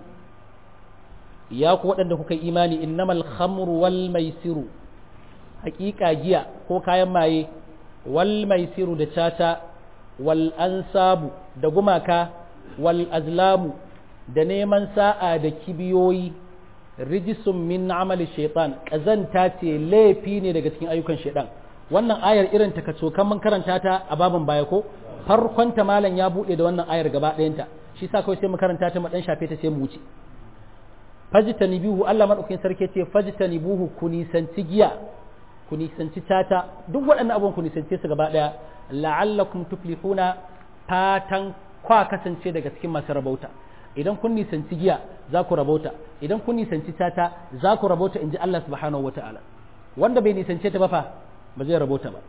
ya ku waɗanda kuka imani innamal khamru wal maisiru haƙiƙa giya ko kayan maye wal maisiru da caca wal ansabu da gumaka wal azlamu da neman sa'a da kibiyoyi rijisun min amali shaitan ƙazanta ce laifi ne daga cikin ayyukan shaitan wannan ayar irin ta kaso kan mun karanta ta a babin baya ko farkon ta malam ya buɗe da wannan ayar gaba ɗayanta shi sa kawai sai mu karanta ta mu dan shafe ta sai mu wuce fajtanibuhu Allah madaukakin sarki ce fajtanibuhu ku nisanci giya ku nisanci tata duk waɗannan abubuwan ku nisance su gaba ɗaya la'allakum tuflihuna fatan kwa kasance daga cikin masu rabauta idan kun nisanci giya za ku rabauta idan kun nisanci tata za ku rabauta in ji Allah subhanahu wata'ala wanda bai nisance ta ba fa ba zai rabauta ba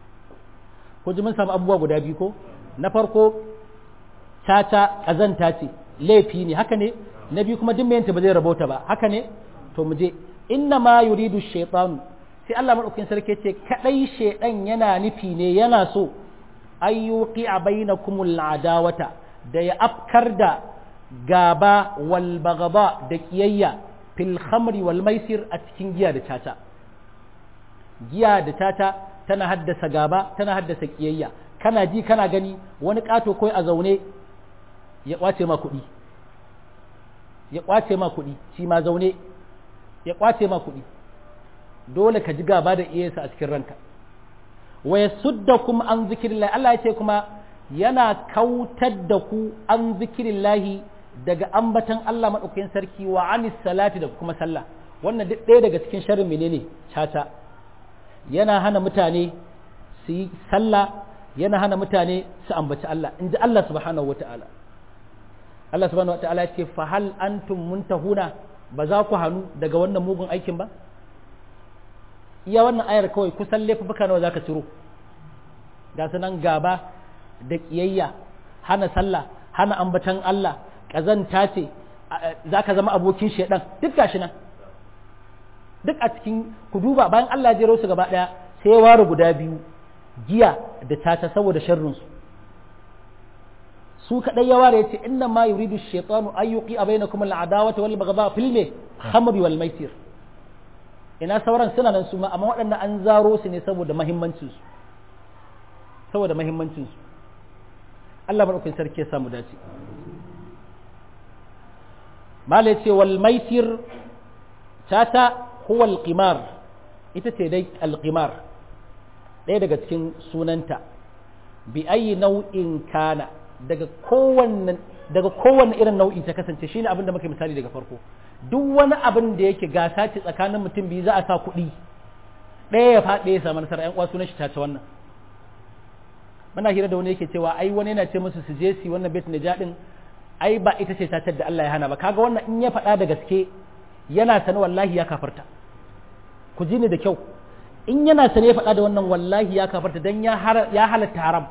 ko ji mun samu abubuwa guda biyu ko na farko tata ƙazanta ce laifi ne haka ne na biyu kuma duk mayanta ba zai rabauta ba haka ne to mu je inna ma yuridu shaytanu sai Allah madaukakin sarki ce kadai shaydan yana nufi ne yana so ayyuqi bainakumul adawata da ya afkar da gaba wal bagaba da kiyayya fil khamri wal maisir a cikin giya da tata giya da tata tana haddasa gaba tana haddasa kiyayya kana ji kana gani wani kato koi a zaune ya kwace ma kuɗi ya kwace ma kuɗi shi ma zaune ya kwace ma kuɗi dole ka ji gaba da iyayensa a cikin ranka wa yasuddakum an zikrillah Allah ya ce kuma yana kautar da ku an zikrillahi daga ambatan Allah madaukakin sarki wa anis salati da kuma sallah wannan duk ɗaya daga cikin sharrin menene caca yana hana mutane su yi sallah yana hana mutane su ambaci Allah in ji Allah subhanahu wata'ala Allah subhanahu wata'ala ya ce fa hal antum muntahuna ba za ku hannu daga wannan mugun aikin ba iya wannan ayar kawai kusan laifuka nawa zaka ciro ga sunan gaba da kiyayya hana sallah hana ambatan Allah kazanta ce zaka zama abokin shedan duk gashi nan duk a cikin ku duba bayan Allah ya jero su gaba daya sai ya ware guda biyu giya da tata saboda sharrin su su kadai ya ware yace inna ma yuridu ash-shaytanu an yuqi'a bainakum al-adawata wal baghdha fil khamri wal maisir ina sauran suna nan su ma amma waɗannan an zaro su ne saboda mahimmancin su saboda mahimmancin su Allah madaukakin sarki ya samu dace mala ce wal maisir tata huwa al-qimar ita ce dai al-qimar ɗaya daga cikin sunanta bi ayi nau'in kana daga kowanne daga kowanne irin nau'i ta kasance shine abin da muka misali daga farko duk wani abin da yake gasa ce tsakanin mutum biyu za a sa kuɗi ɗaya ya faɗi ya samu nasara ƴan uwa sunan shi tace wannan muna hira da wani yake cewa ai wani yana ce musu su je su wannan bet naja din ai ba ita ce tatar da Allah ya hana ba kaga wannan in ya faɗa da gaske yana sani wallahi ya kafarta ku ji ni da kyau in yana sani ya faɗa da wannan wallahi ya kafarta dan ya halatta haram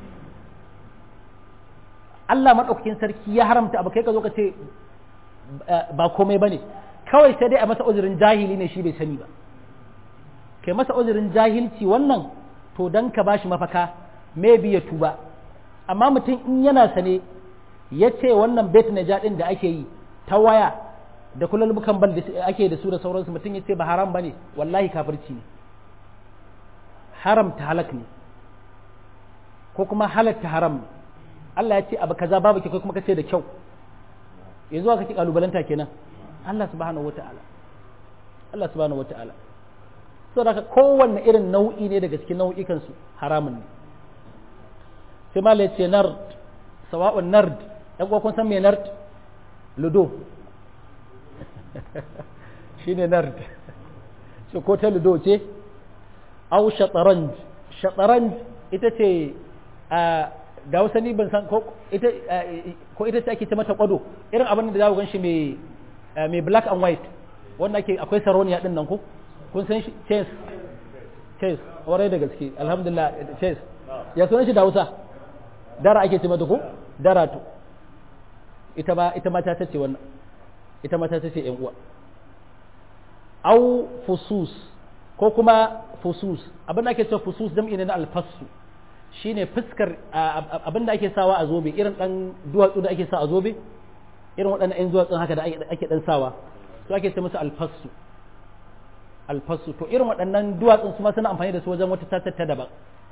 Allah maɗaukakin sarki ya haramta abu kai ka zo ka ce ba komai ba ne kawai sai dai a masa uzurin jahili ne shi bai sani ba kai masa uzurin jahilci wannan to dan ka bashi mafaka maybe ya tuba amma mutum in yana sane ya ce wannan bet na jaɗin da ake yi ta waya da kullum bukan bal da ake da su da sauransu mutum ya ce ba haram ba ne wallahi kafirci ne haramta halak ne ko kuma halatta haram ne Allah ya ce abu kaza babu kyau kuma kace da kyau yanzu aka ki kalubalanta kenan Allah subhanahu wataala Allah subhanahu wataala saboda kowanne irin nau'i ne daga cikin nau'ikan su haramun ne sai ma ya ce nard sawa'un nard ɗan kun san me nard ludo shine nard shi ko ta ludo ce au shataranj shataranj ita ce a da hausa ni ban san ko ita ko ita ce ake ce mata kwado irin abin da za ku gan shi mai mai black and white wanda ake akwai saroniya din nan ko kun san shi chess chess warai da gaske alhamdulillah chess ya sunan shi da hausa dara ake ce mata ko dara to ita ba ita mata ta ce wannan ita mata ta ce yan uwa au fusus ko kuma fusus abin da ake cewa fusus jam'i ne na alfasu shine fuskar abin da ake sawa a zobe irin dan duwatsu da ake sa a zobe irin waɗannan ɗan duwatsun haka da ake dan sawa su ake ce musu alfasu alfasu to irin waɗannan duwatsun su ma suna amfani da su wajen wata tatar ta daban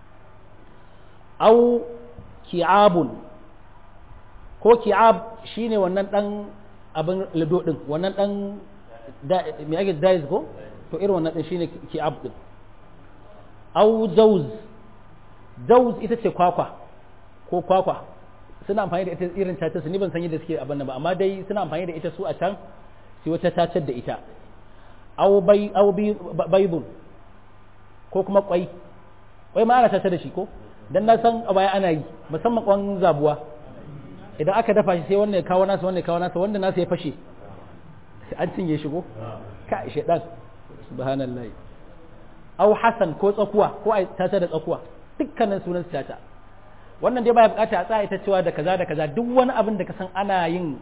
au ki'abun ko ki'ab shine wannan dan abin lado din wannan dan me ake dais ko to irin wannan din shine ki'ab din au jauz jauz ita ce kwakwa ko kwakwa suna amfani da ita irin tace su ni ban san yadda suke abin nan ba amma dai suna amfani da ita su a can sai wata tacar da ita au bai au baibun ko kuma kwai kwai ma ana tace da shi ko dan na san a baya ana yi musamman kwan zabuwa idan aka dafa shi sai wannan ya kawo nasa wannan ya kawo nasa wanda nasa ya fashe an cinye shi ko ka shedan subhanallahi au hasan ko tsakuwa ko ai tata da tsakuwa dukkanin sunan tata wannan dai baya bukata a tsaya ita cewa da kaza da kaza duk wani abin da ka san ana yin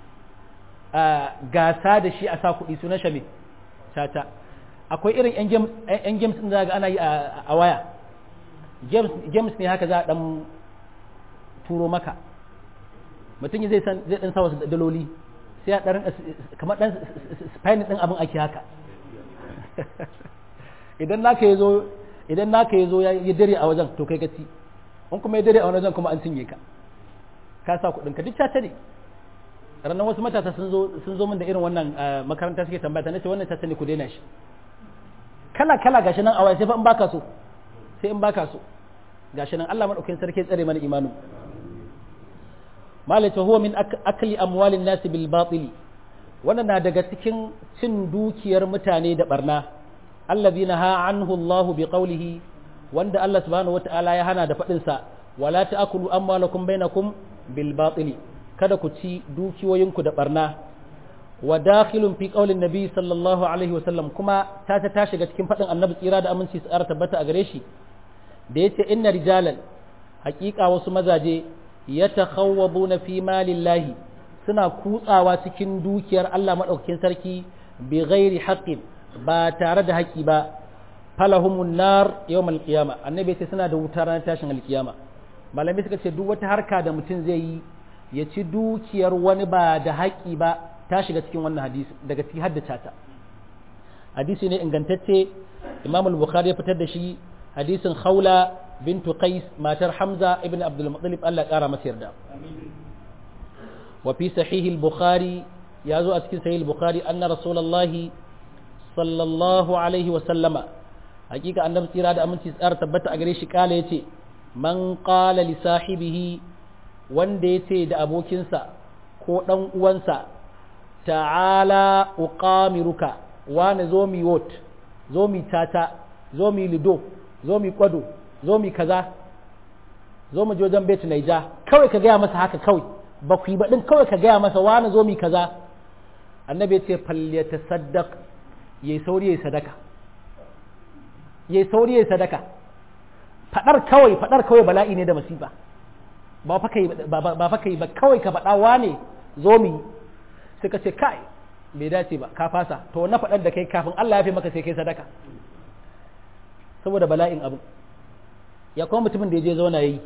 gasa da shi a sa kuɗi sunan shame tata akwai irin yan games din da ga ana yi a waya games ne haka za a dan turo maka mutum zai san zai dan sa wasu daloli sai a dan kamar dan spine din abin ake haka idan naka yazo idan naka yazo ya dare a wajen to kai ka ci in kuma ya dare a wajen kuma an cinye ka ka sa kudin ka duk ta ne ranar wasu matasa sun zo sun zo min da irin wannan makaranta suke tambaya nace wannan ta ne ku daina shi kala kala gashi nan a waya sai fa in baka so sai in baka so gashi nan Allah madaukakin sarki tsare mana imanu malaka huwa min akli amwalin nasi bil batili wannan na daga cikin cin dukiyar mutane da barna allazina ha anhu Allah bi qawlihi wanda Allah subhanahu wataala ya hana da fadin sa wala ta'kulu amwalakum bainakum bil batili kada ku ci dukiyoyinku da barna wa dakhilun fi qawlin nabi sallallahu alaihi wasallam kuma ta ta shiga cikin fadin annabi tsira da aminci tsara tabbata a gare shi da yace inna rijalan haƙiƙa wasu mazaje yatakhawwaduna fi malillahi suna kutsawa cikin dukiyar Allah madaukakin sarki bi ghairi haqqin ba tare da haƙi ba falahumun nar yawmal qiyama annabi sai suna da wuta ranar tashin alkiyama malamai suka ce duk wata harka da mutum zai yi ya ci dukiyar wani ba da haƙi ba ta shiga cikin wannan hadisi daga cikin haddace ta hadisi ne ingantacce imam al-bukhari ya fitar da shi hadisin khawla bintu qais matar hamza ibn abdul muttalib Allah kara masa yarda wa fi sahih al-bukhari ya zo a cikin sahih al-bukhari anna rasulullahi sallallahu alaihi wa sallama hakika annabi tsira da aminci tsara tabbata a gare shi kala yace man qala li sahibihi wanda yace da abokinsa ko dan uwansa ta'ala uqamiruka wani zo mi wot zo mi tata zo mi lido zo mi kwado zo mi kaza zo mu je wajen bet naija kawai ka gaya masa haka kawai ba ku yi ba din kawai ka gaya masa wani zo mi kaza annabi ya ce falyata saddaq yayi sauri yayi sadaka yayi sauri yayi sadaka fadar kawai fadar kawai bala'i ne da masifa ba fa kai ba fa kai ba kawai ka fada wane zo mi suka ce kai bai dace ba ka fasa to na faɗar da kai kafin Allah ya fi maka sai kai sadaka saboda bala'in abu ya kuma mutumin da ya je zauna yayi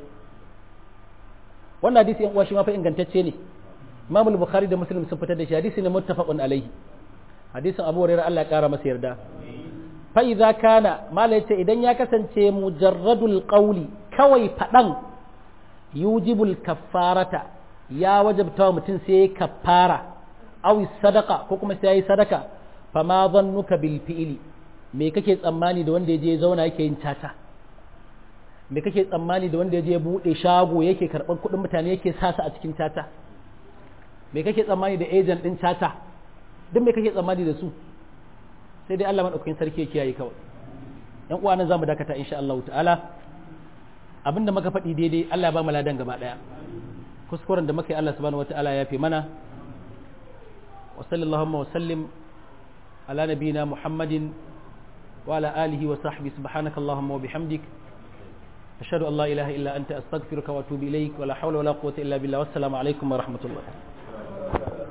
wannan hadisi yan uwa shi ma fa ingantacce ne Imam al-Bukhari da Muslim sun fitar da shi hadisi ne muttafaqun alaihi hadisin Abu Hurairah Allah ya kara masa yarda fa idza kana mala yace idan ya kasance mujarradul qawli kawai fadan yujibul kaffarata ya wajabta wa mutum sai ya kaffara aw sadaka ko kuma sai ya yi sadaka fama zannuka bil fi'li me kake tsammani da wanda ya je zauna yake yin tata me kake tsammani da wanda ya je bude shago yake karban kuɗin mutane yake sasa a cikin tata me kake tsammani da agent din tata duk me kake tsammani da su sai dai Allah madaukakin sarki ya kiyaye kawai yan uwa nan zamu dakata insha Allah ta'ala abinda muka faɗi daidai Allah ya ba mu ladan gaba daya kuskuren da muka yi Allah subhanahu wataala ya fi mana wa sallallahu wa sallim ala nabiyina Muhammadin wa ala alihi wa sahbihi subhanaka allahumma wa bihamdik ashhadu an la ilaha illa anta astaghfiruka wa atubu ilaik wa la hawla wa la quwwata illa billah wassalamu alaikum wa rahmatullah